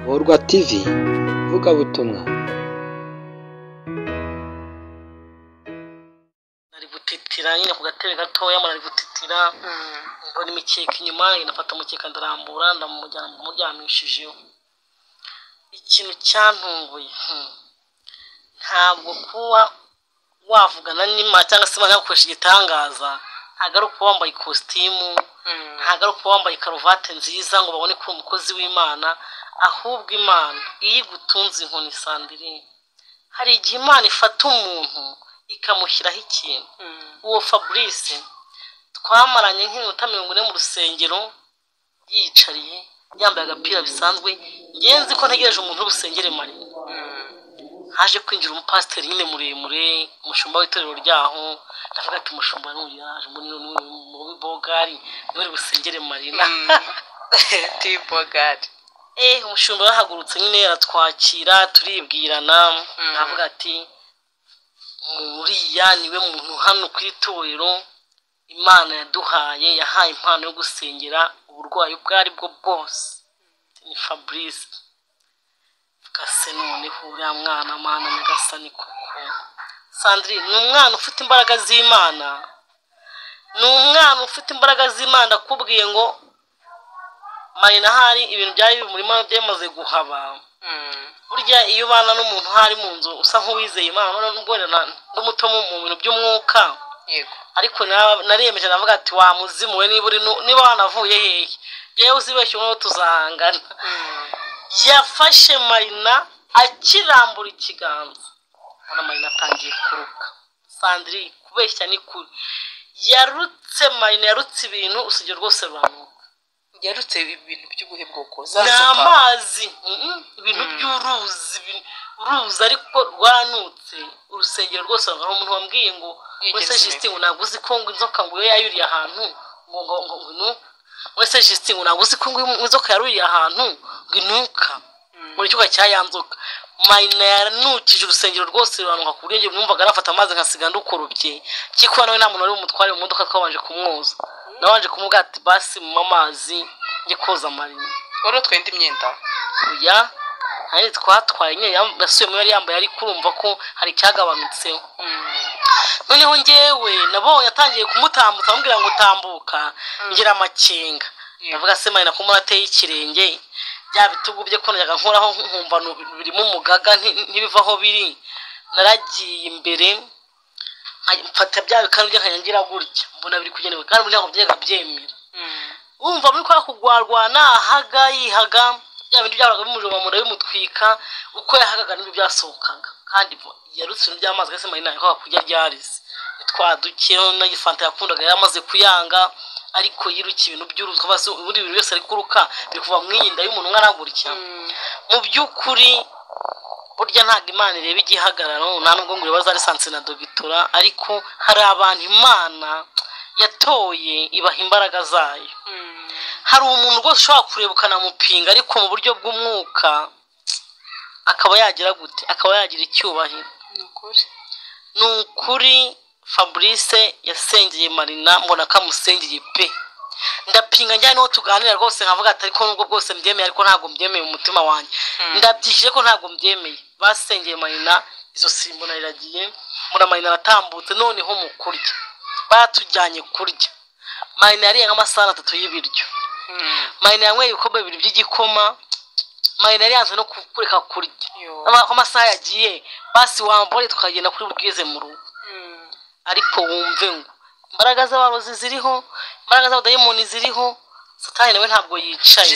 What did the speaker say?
Murwa TV ivugabutumwa nari gutitira nyine ku gatebe gatoya mara ari gutitira mbona imikeka inyuma nafata umukeka ndarambura ndamujyana muryamishijeho ikintu cyantunguye hmm. ntabwo kuba wavugana n'imana cyangwa se imana yagukoresha igitangaza ntabwo ari ukuba wambaye ikositimu ntabwo ari ukuba wambaye karuvati nziza ngo babone ko uri umukozi w'imana ahubwo imana iyo igutunze inkoni sandiri hari igihe imana ifata umuntu ikamushyiraho ikintu uwo fabrice twamaranye nk'iminota mirongo ine mu rusengero yiyicariye yambaye agapira bisanzwe ngenzi ko ntegereje umuntu w'urusengere maremare haje kwinjira umupasiteri nyine muremure umushumba w'itorero ryaho ndavuga ati umushumba n'uyu yaje muri muri bogari niwe busengere marina tibogari eh umushumba yahagurutse nyine aratwakira turibwirana ndavuga ati muriya niwe muntu hano ku itorero imana yaduhaye yahaye impano yo gusengera uburwayi ubwo ari bwo bwose ni fabrice kase noneho uriya mwana mwana nyagasani koko sandrine ni umwana ufite imbaraga z'imana ni umwana ufite imbaraga z'imana ndakubwiye ngo marina hari ibintu byari bimurimo byamaze guhaba burya iyo ubana n'umuntu hari mu nzu usa nk'uwizeye imana nubwo n'umuto mu bintu by'umwuka yego ariko na- nariyemeje navuga ati wamuzimu we niba uri nu- niba wanavuye hehe yewe uzibeshye umwe tuzahangana yafashe marina akirambura ikiganza ubona marina atangiye kuruka sandiri kubeshya ni kuri yarutse marina yarutse ibintu usibye rwose ruranuka yarutse ibintu by'ubuhemuko za ni sopa amazi mhm, ibintu by'uruzi ibintu- uruzi ariko rwanutse urusengero rwose hari umuntu wambwiye ngo Yigeze wese neza." jisiti ngo ntabwo uzi ko ngo inzoka ngo iyo yayuriye ahantu ngo ngo ngo ngo inu wese jisiti ngo ntabwo uzi ko ngo iyo inzoka yaruriye ahantu ngo inuka muri cyuka cya ya nzoka mayina yanukije urusengero rwose ruranuka ku buryo njye numvaga nafata amazi nkasiga ndukorobye kiko nawe nta muntu wari umutware mu modoka twabanje kumwoza nabanje kumubwira ati basi mu amazi njye koza marina wari utwaye indi myenda oya nanjye twatwaye nyine yam- yasubiyemo yari yambaye ariko urumva ko hari icyagabanutseho noneho njyewe nabonye atangiye kumutambutsa amubwira ngo utambuka ngira amakenga ndavuga se marina ko ateye ikirenge bya bitugu bye ko najyaga nkoraho nkumva nu- birimo umugaga nti- ntibiva aho biri naragiye imbere nka- mfata bya bikanu bye nkajya ngira gutya mbona biri kugenda kandi burya ngo byaga byemera wumva muri kwa kugwarwana ahaga yihaga bya bintu byahoraga bimujoma mu nda bimutwika uko yahagaga n'ibyo byasohokaga kandi bo- yarutse ibintu by'amazi kandi se marina yakwaga kurya ryarize twaduke n'igifanta yakundaga yari amaze kuyanga ariko yirukiye ibintu by'uruzwa basi ubundi bintu byose ari kuruka biri kuva mu iyinda y'umuntu umwe aragurikira mu by'ukuri burya ntabwo imana ireba igihagararo nta nubwo ngo ibibazo ari sanse na dogitora ariko hari abantu imana yatoye ibaha imbaraga zayo hari umuntu rwose ushobora kureba ukanamupinga ariko mu buryo bw'umwuka akaba yagira gute akaba yagira icyubahiro ni ukuri ni ukuri fabrice yasengeye marina mbona ko amusengeye pe ndapinga njyane niho tuganira rwose nkavuga ati ariko nubwo bwose mbyemeye ariko ntabwo mbyemeye umutima wanjye ndabyishyuje ko ntabwo mbyemeye basengeye marina izo simbona riragiye mbona marina aratambutse noneho mu kurya batujyanye kurya marina yariye nk'amasaha atatu y'ibiryo marina yanyweye ibikombe bibiri by'igikoma marina yari yanze no ku- kureka kurya Yo. Ama- ko amasaha yagiye basi wambore tukagenda kuri bwize mu rugo ariko wumve ngo imbaraga z'abarozi ziriho imbaraga z'abadayimoni ziriho satani nawe ntabwo yicaye